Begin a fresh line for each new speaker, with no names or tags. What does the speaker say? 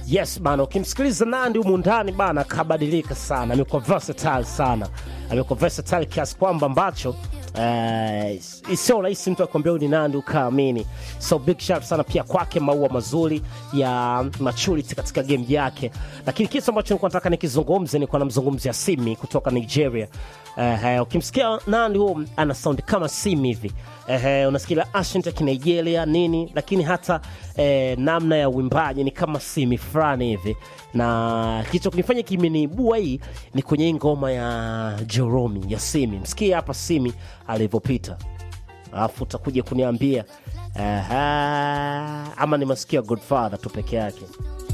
Yes bana, ukimsikiliza Nandi humu ndani bana, kabadilika sana, amekuwa versatile sana, amekuwa versatile kiasi kwamba ambacho Uh, sio rahisi mtu akwambia huyu ni Nandi ukaamini. So big shout sana pia kwake, maua mazuri ya maturity katika game yake. Lakini kitu ambacho nilikuwa nataka nikizungumze, nilikuwa namzungumzia Simi kutoka Nigeria. Uh, ukimsikia Nandi huo ana sound kama Simi hivi uh, unasikia accent ya Kinigeria nini, lakini hata uh, namna ya uimbaji ni kama Simi fulani hivi, na kicho kunifanya kimeniibua hii ni kwenye hii ngoma ya Joromi ya Simi. Msikie hapa Simi alivyopita, alafu utakuja kuniambia aha, ama ni masikio ya Godfather tu peke yake.